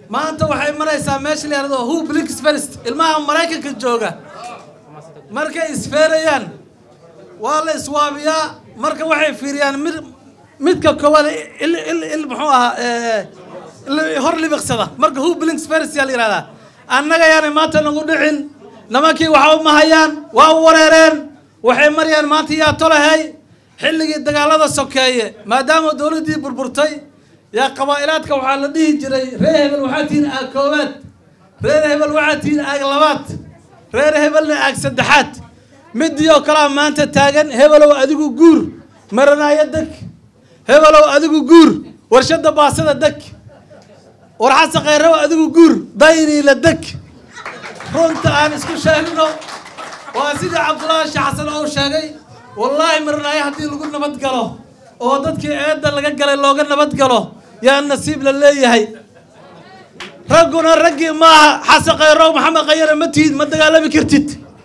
maanta waxay maraysaa meesha la yihahdo who blinks first ilmaha maraykanka jooga markay isfeerayaan waa la iswaabiyaa marka waxay fiiriyaan mid midka koowaad il il il muxuu ahaa hor libiqsada marka who blinks first yaa la yihahdaa annaga yaanay maanta nagu dhicin nimankii waxa u mahayaan waa u wareereen waxay marayaan maanta yaa tolahay xilligii dagaalada sokeeye maadaama dowladdii burburtay yaa qabaa'ilaadka waxaa la dhihi jiray reer hebel waxaa tihiin aag koowaad reer hebel waxaa tihiin aag labaad reer hebelna aag saddexaad midii oo kalea maanta taagan hebelow adigu guur maranaayo deg hebelow adigu guur warshada baasada deg warxasa khayraw adigu guur dayniila deg runta aan isku sheegno waa sidii cabdullaahi sheekh xasan ou sheegay wallaahi maranaayo haddii lagu nabad galo oo dadkii eedda laga galay looga nabad galo yaa nasiib la leeyahay ragguna raggii maaha xasan khayrow maxamed khayare ma tihid ma dagaalami kartid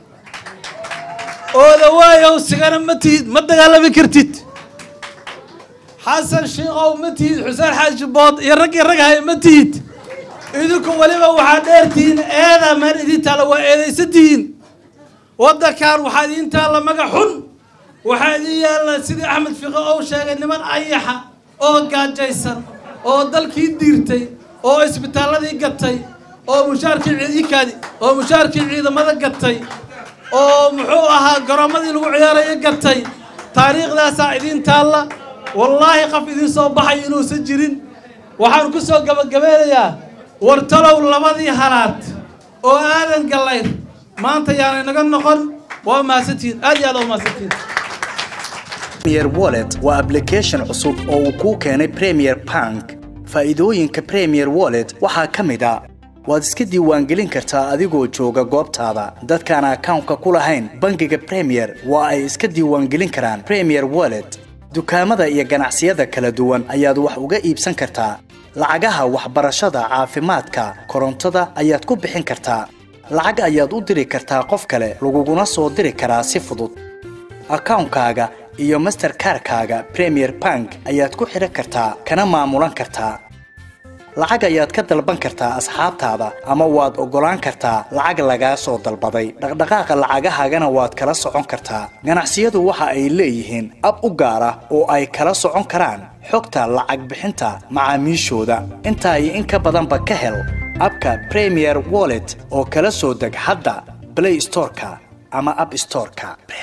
ooda waayow sigana ma tihid ma dagaalami kartid xasan shiikow ma tihid xuseen xaaji bood iyo raggii rag haya ma tihid idinku weliba waxaa dheer tihiin eeda meel idin taalla waa eedaysan tihiin waddankan waxaa idiin taalla maga xun waxaa idin yaalla sidii axmed fiqo ou sheegay niman ayaxa oo gaajaysan oo dalkii diirtay oo isbitaalladii gatay oo mushaarkii ciidikaadi oo mushaarkii ciidamada gatay oo muxuu ahaa garoommadii lagu ciyaarayo gatay taariikhdaasaa idiin taalla wallaahi qaf idiin soo baxay inuusan jirin waxaan ku soo gabagabeynayaa wartalow labadii halaad oo aadan gallayr maanta yaanay naga noqon waa mahadsantihiin aad iyo aad waa mahadsantihiin premier wallet waa application cusub oo uu kuu keenay premier bank faa'iidooyinka premier wallet waxaa ka mid a waad iska diiwaangelin kartaa adigoo jooga goobtaada dadkaan akawnka ku lahayn bangiga premier waa ay iska diiwaangelin karaan premier wallet dukaamada iyo ganacsiyada kala duwan ayaad wax uga iibsan kartaa lacagaha waxbarashada caafimaadka korontada ayaad ku bixin kartaa lacag ayaad u diri kartaa qof kale laguguna soo diri karaa si fudud akawnkaaga iyo masterkarkaaga premier bank ayaad ku xidhan kartaa kana maamulan kartaa lacag ayaad ka dalban kartaa asxaabtaada ama waad oggolaan kartaa lacag lagaa soo dalbaday dhaqdhaqaaqa lacagahaagana waad kala socon kartaa ganacsiyadu waxa ay leeyihiin ab u gaar ah oo ay kala socon karaan xogta lacag bixinta macaamiishooda intaa iyo in ka badanba ka hel abka premier wallet oo kala soo deg hadda blay storeka ama ab storeka